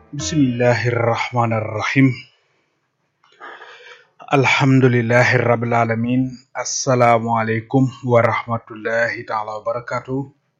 bismillahi irrahmani irrahim alhamdulillahi rabbil alamin asalaamualeykum wa rahmatullahi taala wa barakatuh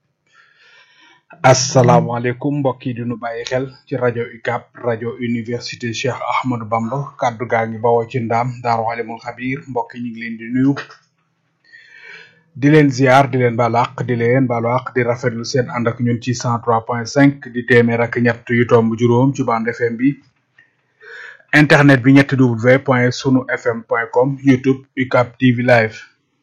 asalaamualeykum mbokk yi dinu bàyyi xel ci rajo UCAB rajo université Cheikh Ahmadou Bamba kàddu gaa ngi bawoo ci ndaam daaru alimul xabir mbokk yi ñu ngi leen di nuyu di leen ziar di leen baalu àq di leen baalu àq di rafetlu seen ànd ak ñun ci 103.5 di téeméer ak ñett yu tomb juróom ci bande FM bi internet bi ñetti w point sunu fm point com youtube UCAB TV live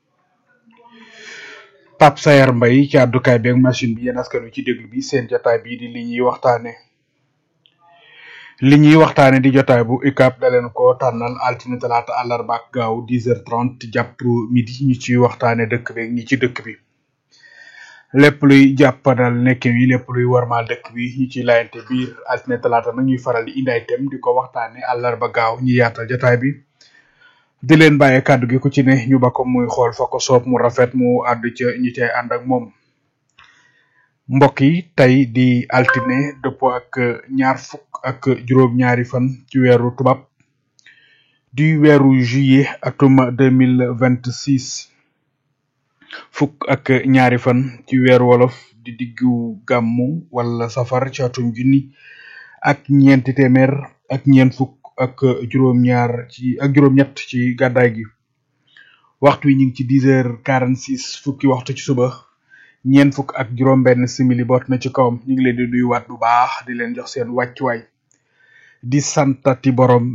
Pape Sayar Mbaye ci àddukaay bi ak machine bi yéen askan wi ci déglu bi seen jotaay bii di li ñuy waxtaane li ñuy waxtaane di jotaay bu UCAB da leen ko tànnal altine talaata àllarba ak gaaw 10h30 jàpp midi ñu ciy waxtaane dëkk bi ak ñi ci dëkk bi lépp luy jàppandal nekk wi lépp luy warmaal dëkk bi ñu ciy layante biir altine talaata nag ñuy faral di indi ay thème di ko waxtaane àllarba gaaw ñu yaatal jotaay bi di leen bàyyee kàddu gi ku ci ne ñu ba ko muy xool fa ko soob mu rafet mu àddu ca ñi cay ànd ak moom mbokk yi tey di altine dëppoo ak ñaar fukk ak juróom-ñaari fan ci weeru tubaab di weeru juillet atum deux mille vingt six fukk ak ñaari fan ci weeru wolof di diggu gàmmu wala safar ci atum junni ak ñeenti téeméer ak ñeent fukk ak juróom-ñaar ci ak juróom-ñett ci gàddaay gi waxtu wi ñu ngi ci dix heures quarante six fukki waxtu ci suba ñeent fukk ak juróom benn simili boot na ci kawam ñu ngi leen di nuyuwaat bu baax di leen jox seen wàccuwaay di santati borom